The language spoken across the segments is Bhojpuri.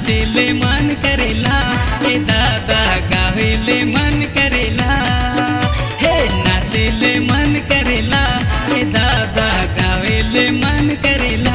नाचेले मन करेला ए दादा गावेले मन करेला हे नाचेले मन करेला ए दादा गावेले मन करेला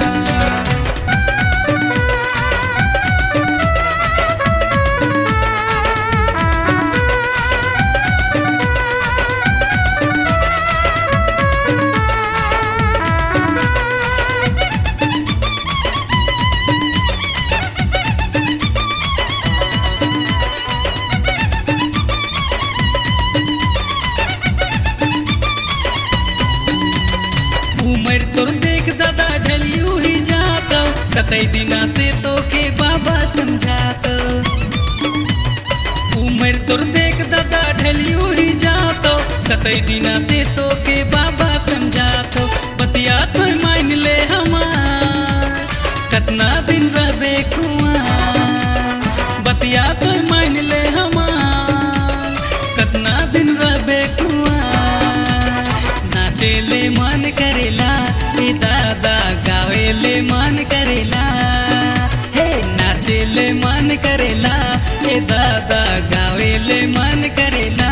उमर तोर देख दादा ढलियू ही जात कतई दिना से तो के बाबा समझात उमर तोर देख दादा ढलियू ही जात कतई दिना से तो के बाबा समझात बतिया तो मान ले हमार कतना दिन रहे कुआं बतिया तो मान ले हमार कतना दिन रहे कुआं नाचेले मन करेला ए दादा गावेले मन करेला हे नाचेले मन करेला ए दादा गावेले मन करेला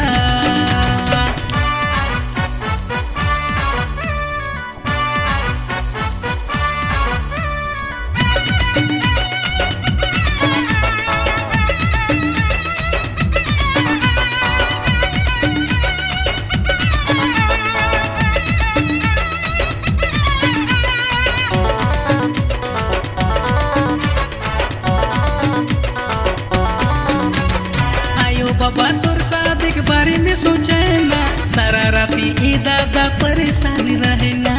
आयो बाबा तोर शादी के बारे में सोचे ना सारा राती ई दादा परेशान रहे ना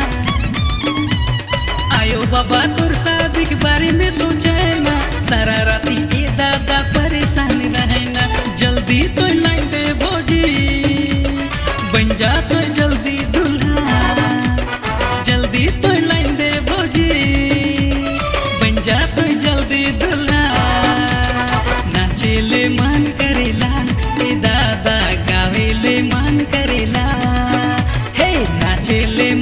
आयो बाबा तोर शादी के बारे में सोचे ना सारा राती ई दादा परेशान रहे ना जल्दी तो लाइन दे भोजी बन जा तो जल्दी दूल्हा जल्दी तो लाइन दे भोजी बन जा तो जल्दी दूल्हा नाचेले मन करेला ए दादा गावेले मन करेला हे नाचेले